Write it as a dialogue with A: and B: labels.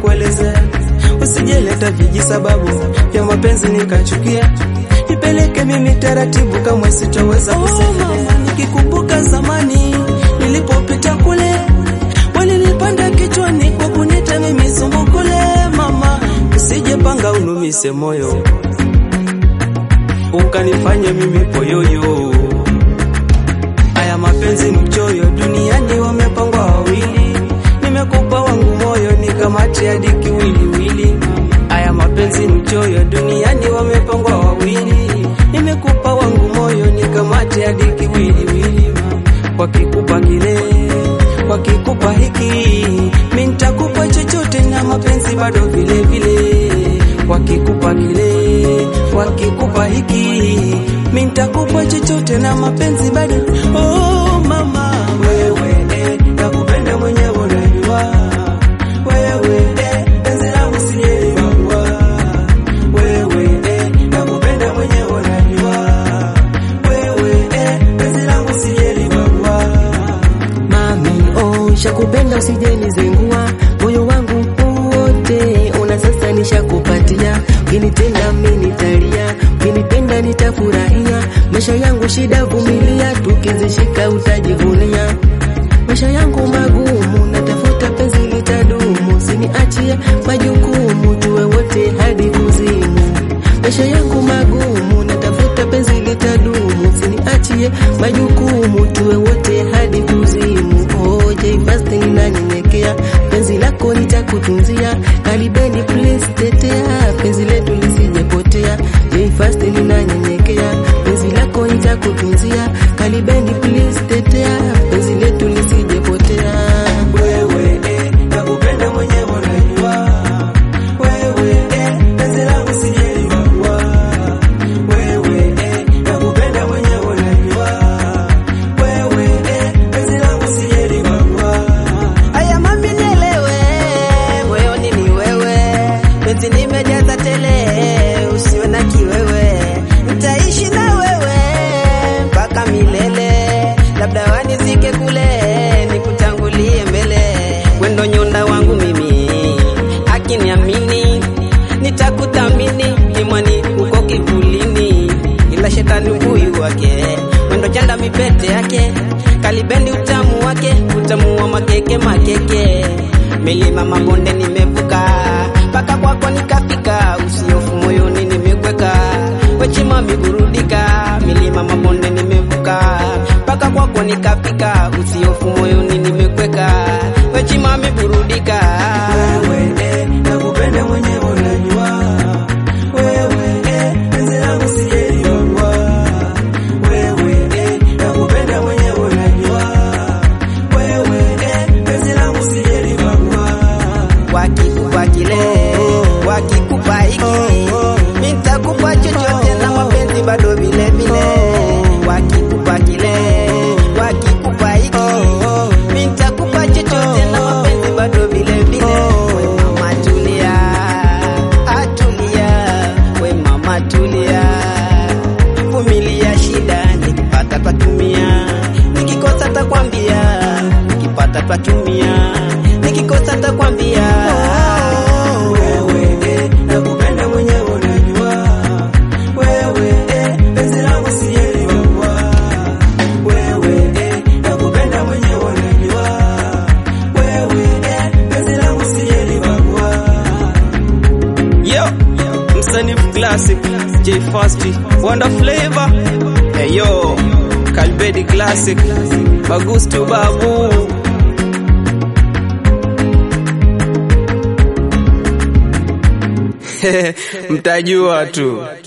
A: kuelezea, usijeleta viji sababu ya mapenzi nikachukia, nipeleke mimi taratibu, kamwe sitaweza kusemelea. Nikikumbuka zamani nilipopita kule, walinipanda kichwani kwa kunita mimi sumbukule. Mama, usije panga unumise moyo ukanifanya mimi poyoyo. Haya mapenzi mchoyo, duniani wamepangwa wawili, nimekupa wangu moyo nikamate hadi kiwiliwili. Haya mapenzi mchoyo, duniani wamepangwa wawili, nimekupa wangu moyo nikamate hadi kiwiliwili. Wakikupa kile, wakikupa hiki, mimi nitakupa chochote na mapenzi bado vile vile. Wakikupa kile, wakikupa hiki, mimi nitakupa chochote na mapenzi bado. Oh mama, wewe eh, nakupenda mwenyewe unajua. Wewe eh, penzi langu sijeliwagua. Wewe eh, nakupenda mwenyewe unajua. Wewe eh, penzi langu sijeliwagua.
B: Mami, oh, shakupenda usijeni zengua moyo wangu wote, una sasa nishakupatia, ukinitenda mimi nitalia, ukinipenda nitafurahia, maisha yangu shida vumilia, tukizishika utajivunia. Maisha yangu magumu, natafuta penzi litadumu, usiniachie majukumu, tuwe wote hadi kuzimu. Maisha yangu magumu, natafuta penzi litadumu, usiniachie majukumu, tuwe wote hadi kuzimu. Oh, J Fast ninanyenyekea, penzi lako nitakutunzia, karibeni please tetea, penzi letu lisijepotea. J Fast ninanyenyekea, penzi lako nitakutunzia, karibeni please tetea, penzi letu lisijepotea.
A: Wewe eh, nakupenda mwenyewe unajua. Wewe eh, penzi langu sijeliwagua. Wewe eh, nakupenda mwenyewe unajua. Wewe eh, penzi langu sijeliwagua.
C: Aya mami nielewe, moyoni ni wewe, penzi nimejaza tele, usiwe na kiwewe, nitaishi na wewe mpaka milele, labda wanizike kule, nikutangulie mbele, wendo nyonda wangu mimi, akiniamini nitakuthamini, kimwani uko kivulini, ila shetani huyu wake, wendo chanda mipete yake, kalibendi utamu wake, utamu wa makeke makeke, milima mabonde nimevuka, mpaka kwako nikafika, usiofu moyoni nimekweka, wechimami burudika, milima mabonde nimevuka, mpaka kwako nikafika, usiofu moyoni nimekweka, wechimami burudika.
A: Wewe eh, nakupenda mwenyewe unajua. Wewe eh, penzi langu sijeliwagua. Wewe eh, nakupenda mwenyewe unajua. Wewe eh, penzi langu sijeliwagua.
C: wakikupa kile wakikupa hiki mi nitakupa chochote na mapenzi bado vile vile wakikupa kile wakikupa hiki mi nitakupa chochote na mapenzi bado vile vile we mama tulia atulia we mama tulia vumilia shida nikipata tatumia nikikosa takwambia nikipata tatumia nikikosa takwambia
A: Wewe eh, nakupenda mwenyewe unajua. Wewe eh, penzi langu sijeliwagua. Wewe eh, nakupenda mwenyewe unajua. Wewe eh, penzi langu sijeliwagua. Yo, msanifu classic J Fast Wonder Flavor hey yo Kalbedi classic Bagustu Babu mtajua tu